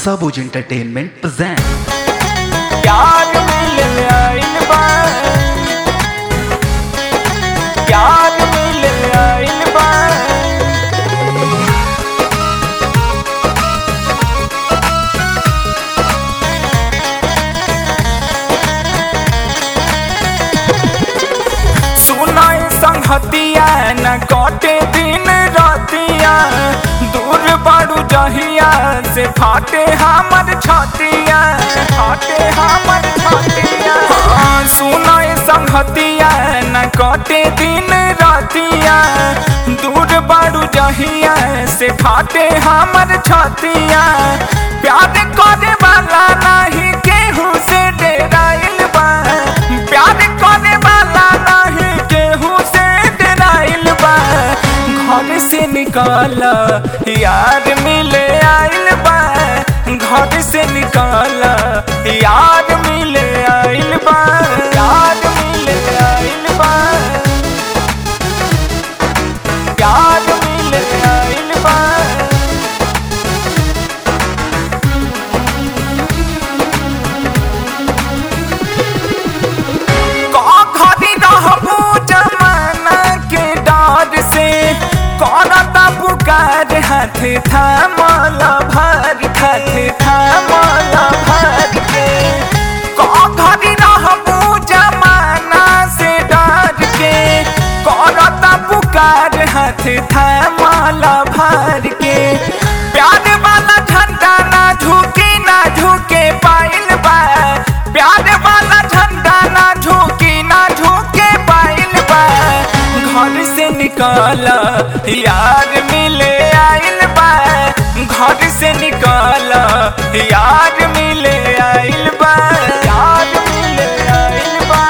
सबूज entertainment present प्यार मिल आइल बा प्यार मिल आइल बा सुनाई संगतिया न कटे दिन रातिया दूर बड़ू जहिया से फाटे हमर छतिया फाटे हमर छतिया हाँ, सुनाई संगतिया न कटे दिन रातिया दूर बड़ू जहिया से फाटे हमर छतिया प्यार करे वाला नहीं केहू से डेराइल बा प्यार करे वाला नहीं केहू से डराइल बा घर से निकाल यार मिले आइल बा घर से निकाल यार मिले आइल बा यार मिले आइल बा यार मिले आइल बा घड़ी रहबू जमाना के डर से करता पुकार हाथ थामल भर हाथ थामल भर के घड़ी रहबू जमाना से डर के करता पुकार हाथ थामल भर के प्यार वाला झंडा ना झुके ना झुके पाइल बा प्यार वाला झंडा ना झुकी ना झुके पाइल बा घर से निकाल यार मिले आइल बा घर से निकाल यार मिले आइल बा यार मिले आइल बा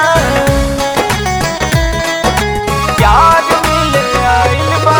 यार मिले आइल बा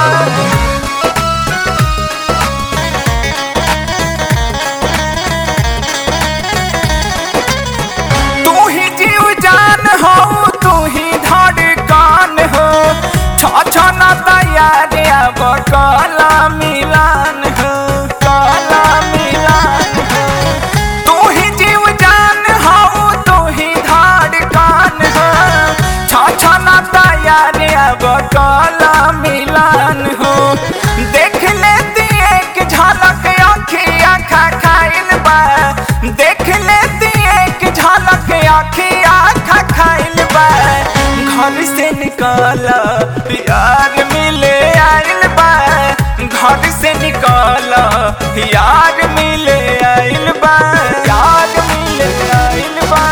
तू ही जीव जान हो तू ही धड़कन हो छछना तैयार अब काला मिलान हो काला मिलान हो तू ही जीव जान हो तू ही धड़कन हो छछना तैयार अब काला मिलान हो देख लेती एक झलक अखिया खा खाइल बा देख लेती एक झलक अखिया खा खाइल बा घर से निकाल यार मिले आइल बा घर से निकाल यार मिले आइल बा यार मिले आइल बा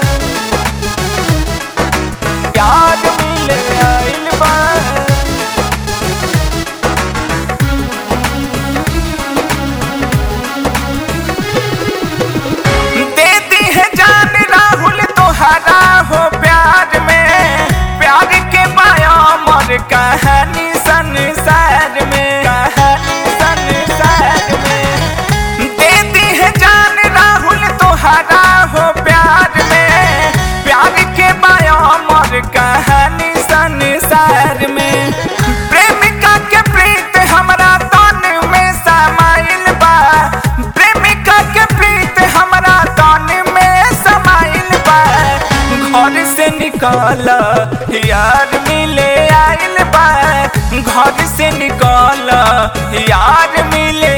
यार मिले आइल बा देती है जान राहुल तोहरा हो प्यार में प्यार के पाया मर कहानी संसार में कहानी संसार में देती है जान राहुल तोहरा हो प्यार में प्यार के पाया मर कहानी संसार में प्रेमिका के प्रीत हमरा तन में समाइल बा प्रेमिका के प्रीत हमरा तन में समाइल बा घर से निकाल यार मिले आइल बा घर से निकाल यार मिले